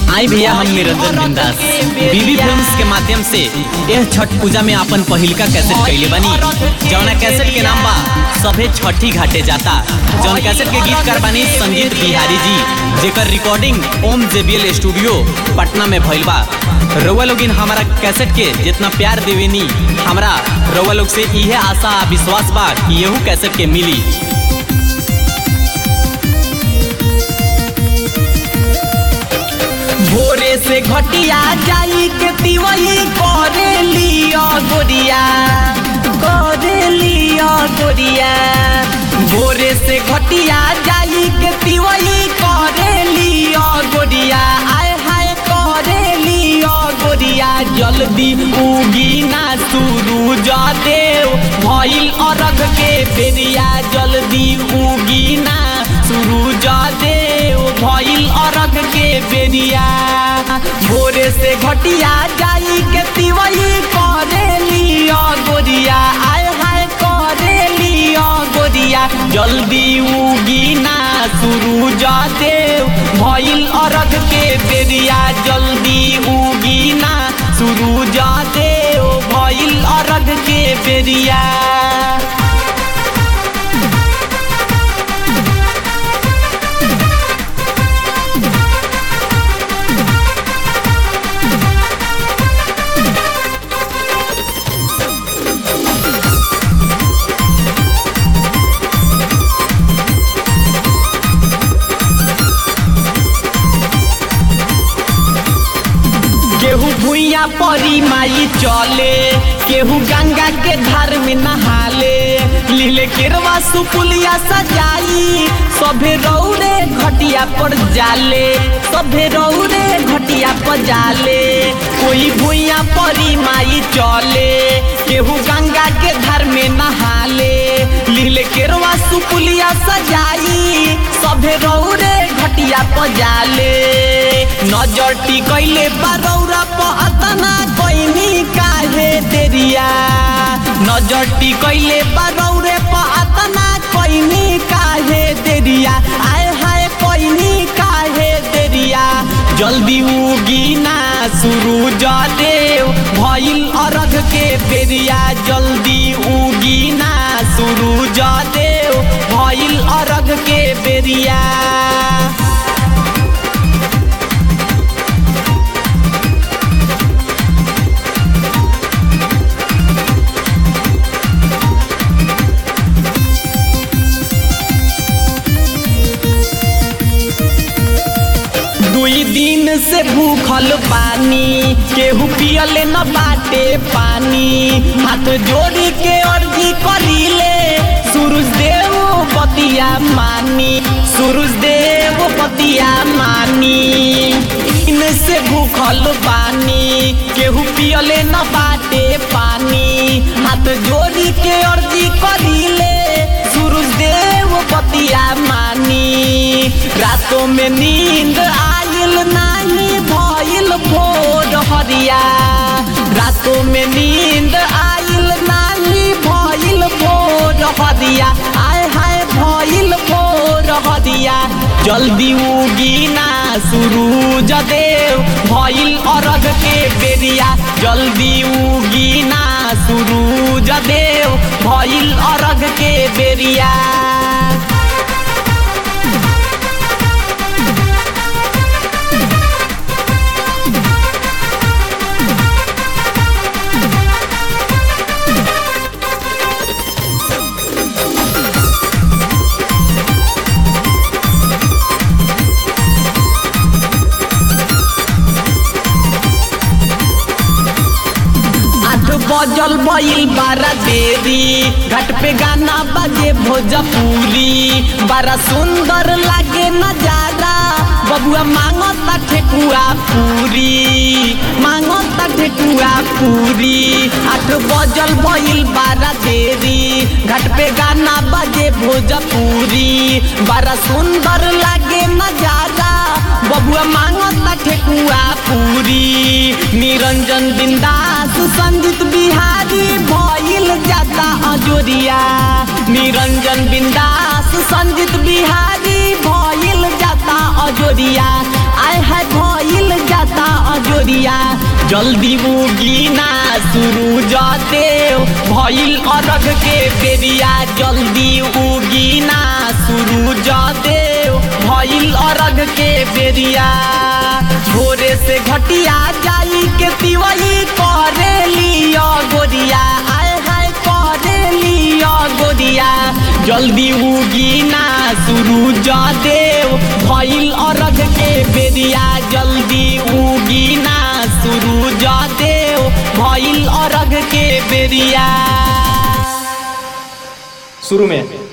आई भैया हम निरंजन बिंदास बीबी फिल्म्स के माध्यम से यह छठ पूजा में अपन पहिलका कैसेट कैले बनी जौना कैसेट के नाम बा सभे छठी घाटे जाता जौन कैसेट के गीतकार बनी संगीत बिहारी जी जेकर recording Om JBL studio Patna में भइल बा रउआ लोगिन हमारा कैसेट के जितना प्यार देवेनी हमरा रउआ लोग से इहे आशा आ विश्वास बा कि यहू कैसेट के मिली भोरे से घटिया जाई के तिवई करे लिया गोरिया करे लिया गोरिया भोरे से घटिया जाई के तिवई करे लिया गोरिया आय हाय करे लिया गोरिया जल्दी उगी ना सूरज देव भइल अरग के बेरिया जल्दी उगी ना सूरज देव भइल अरग के बेरिया भोरे से घटिया जाई के तिवई करे लिया गोरिया आय हाय करे लिया गोरिया जल्दी उगी ना सूरज देव भइल अरग के बेरिया जल्दी उगी ना सूरज देव भइल अरग के बेरिया केहू भुइया परी माई चले केहू गंगा के धार में नहाले लीले केरवा सुपुलिया सजाई सभे रौरे घटिया पर जाले सभे रौरे घटिया पर जाले कोई भुइया परी माई चले केहू गंगा के धार में नहाले लीले केरवा सुपुलिया सजाई सभे रौरे घटिया पर जाले नजर टिकैले बारौरा पतना कैनी काहे तेरिया नजर टिकैले बारौरे पतना कैनी काहे तेरिया आय हाय कैनी काहे तेरिया जल्दी उगी ना सूरज देव भइल अरघ के बेरिया जल्दी उगी ना सूरज देव भइल अरघ के बेरिया दुई दिन से भूखल पानी केहू पियले न बाटे पानी हाथ जोड़ी के अर्जी करीले सूरज देव पतिया मानी सूरज देव पतिया मानी दिन से भूखल पानी केहू पियले न बाटे पानी हाथ जोड़ी के अर्जी करीले सूरज देव पतिया मानी रातों में नींद आयल नहीं भइल भोर हरिया रातों में नींद आयल नहीं भइल भोर हरिया आय हाय भइल भोर हरिया जल्दी उगी ना सूरज देव भइल अरग के बेरिया जल्दी उगी ना सूरज देव भइल अरग के बेरिया आठ बजल भइल बारा देरी घाट पे गाना बजे भोजपुरी बड़ा सुंदर लागे नजारा बबुआ मांगता ठेकुआ पूरी मांगता ठेकुआ पूरी आठ बजल भइल बारा देरी घाट पे गाना बजे भोजपुरी बड़ा सुंदर लागे नजारा बबुआ मांगता ठेकुआ पूरी निरंजन बिंदास संजीत बिहारी भइल जाता अजोरिया निरंजन बिंदास संजीत बिहारी भइल जाता अजोरिया आय है भइल जल्दी उगीना शुरू देव भइल अरग के बेरिया जल्दी उगीना शुरू देव भइल अरग के बेरिया भोरे से घटिया जाई के तिवई करे लिया गोरिया आय हाय करे लिया गोरिया जल्दी उगीना शुरू देव भइल अरग के बेरिया जल्दी उगीना शुरू देव भइल अरग के बेरिया शुरू में